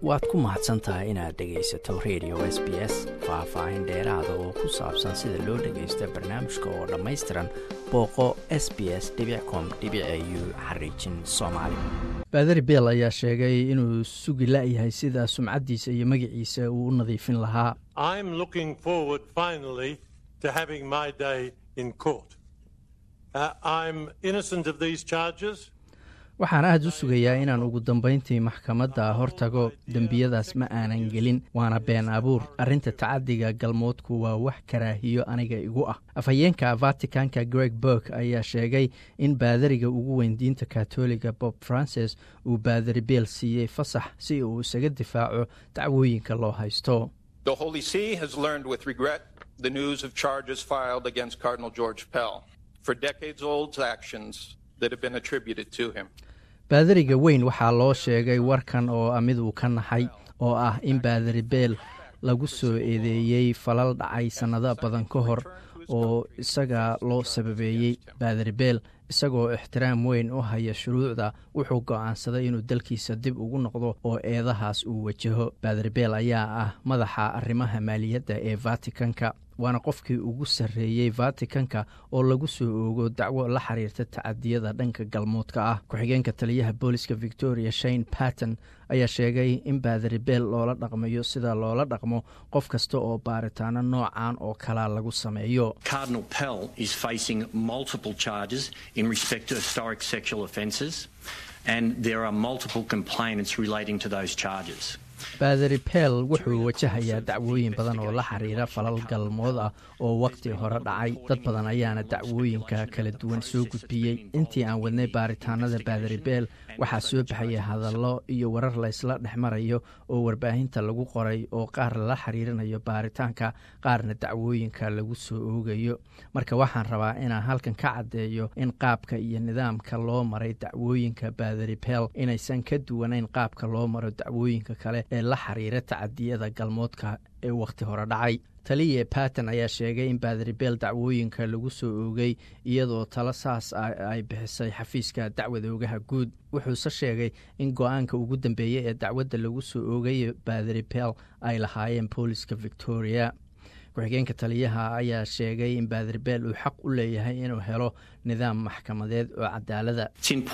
waad ku mahadsan tahay inaad dhegaysato radio s b s faah-faahin dheeraada oo ku saabsan sida loo dhagaysto barnaamijka oo dhammaystiran booqo s b s com u xariijin soomaali baadari beel ayaa sheegay inuu sugi la-yahay sida sumcaddiisa iyo magaciisa uu u nadiifin lahaa waxaan aad u sugayaa inaan ugu dambayntii maxkamadda hortago dembiyadaas ma aanan gelin waana been abuur arrinta tacadiga galmoodku waa wax karaahiyo aniga igu ah afhayeenka vaticanka greg burg ayaa sheegay in baadariga ugu weyn diinta katoliga bob francis uu baadari beel siiyey fasax si uu isaga difaaco dacwooyinka loo haysto baadariga weyn waxaa loo sheegay warkan oo ah mid uu ka naxay oo ah in baadari beel lagu soo eedeeyey falal dhacay sannado badan ka hor oo isaga loo sababeeyey baadari beel isagoo ixtiraam weyn u haya shuruucda wuxuu go'aansaday inuu dalkiisa dib ugu noqdo oo eedahaas uu wajaho baadari beel ayaa ah madaxa arrimaha maaliyadda ee vaticanka waana qofkii ugu sarreeyey vaticanka oo lagu soo oogo dacwo la xiriirta tacadiyada dhanka galmoodka ah ku-xigeenka taliyaha booliska victoria shane patton ayaa sheegay in baadari beel loola dhaqmayo sida loola dhaqmo qof kasta oo baaritaano noocan oo kalaa lagu sameeyo baadari beel wuxuu wajahayaa dacwooyin badan oo la xiriira falal galmood ah oo wakhti hore dhacay dad badan ayaana dacwooyinka kala duwan soo gudbiyey intii aan wadnay baaritaanada baadari beel waxaa soo baxaya hadallo iyo warar laysla dhex marayo oo warbaahinta lagu qoray oo qaar lala xiriirinayo baaritaanka qaarna dacwooyinka lagu soo oogayo marka waxaan rabaa inaan halkan ka caddeeyo in qaabka iyo nidaamka loo maray dacwooyinka baadari beel inaysan ka duwanayn qaabka loo maro dacwooyinka kale ee la xiriira tacadiyada galmoodka ee wakhti hore dhacay taliye batten ayaa sheegay in baadari beel dacwooyinka lagu soo oogay iyadoo talo saas ah ay bixisay xafiiska dacwada ogaha guud wuxuuse sheegay in go-aanka ugu dambeeyey ee dacwadda lagu soo oogay baadari beel ay lahaayeen booliska victoria ku-xigeenka taliyaha ayaa sheegay in baadari beel uu xaq u leeyahay inuu helo nidaam maxkamadeed oo cadaalada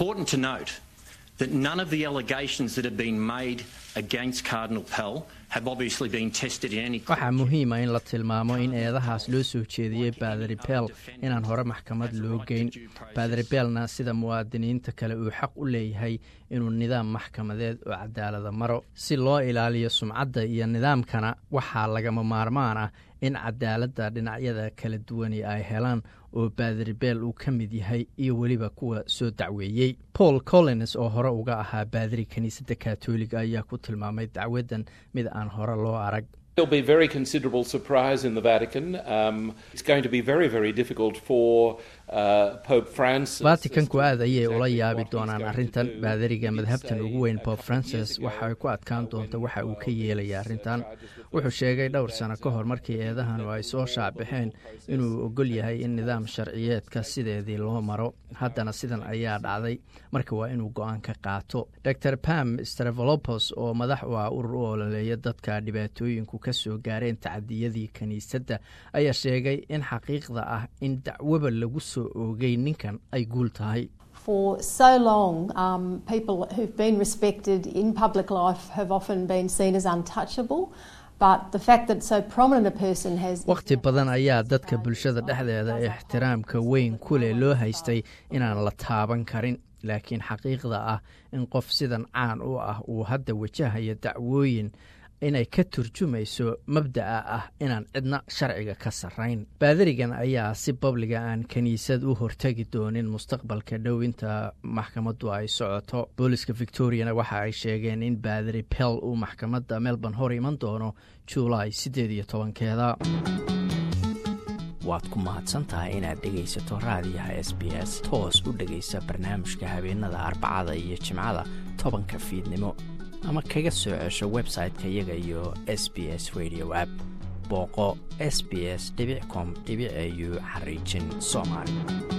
that none of the allegations that have been made against Cardinal Pell have obviously been tested in any waxaa muhiima in la tilmaamo in eedahaas loo soo jeediyey baadari beel inaan hore maxkamad loo geyn baadari beelna sida muwaadiniinta kale uu xaq u leeyahay inuu nidaam maxkamadeed oo cadaalada maro si loo ilaaliyo sumcadda iyo nidaamkana waxaa lagama maarmaan ah in cadaaladda dhinacyada kala duwani ay helaan oo baadari beel uu ka mid yahay iyo weliba kuwa soo dacweeyey paul collins oo hore uga ahaa baadari kiniisadda katoliga ayaa ku tilmaamay dacwaddan mid aan hore loo arag There'll be very considerable surprise in the Vatican. Um, it's going to be very, very difficult for uh, Pope Francis. vaticanku aad ayay ula yaabi doonaan arrintan baadariga madhabtan ugu weyn pope francis waxa ay ku adkaan doonta waxa uu ka yeelaya arrintan wuxuu sheegay dhowr sano ka hor markii eedahanu ay soo shaacbaxeen inuu ogol yahay in nidaam sharciyeedka sideedii loo maro haddana sidan ayaa dhacday marka waa inuu go-aan ka qaato dor pam stravolopos oo madax u ah urur u ololeeya dadka dhibaatooyinku ka soo gaareen tacadiyadii kiniisadda ayaa sheegay in xaqiiqda ah in dacwoba lagu soo oogay ninkan ay guul tahay For so long, um, people who've been respected in public life have often been seen as untouchable. But the fact that so prominent a person has wakhti badan ayaa dadka bulshada dhexdeeda ixtiraamka weyn ku leh loo haystay inaan la taaban karin laakiin xaqiiqda ah in qof sidan caan u ah uu hadda wajahayo dacwooyin inay ka turjumayso mabda'a ah inaan cidna sharciga ka sarrayn baadarigan ayaa si babliga aan kiniisad u hortegi doonin mustaqbalka dhow inta maxkamaddu ay socoto booliska victoriana waxa ay sheegeen in baadari bell uu maxkamadda melbourne hor iman doono juulaay siddeed iyo tobankeeda waad ku mahadsantahay inaad dhegaysato raadiyaha s b s toos u dhegaysa barnaamijka habeenada arbacada iyo jimcada tobanka fiidnimo ama kaga soo cesho website-ka iyaga iyo s b s radio app booqo s b s com au xariijin soomaali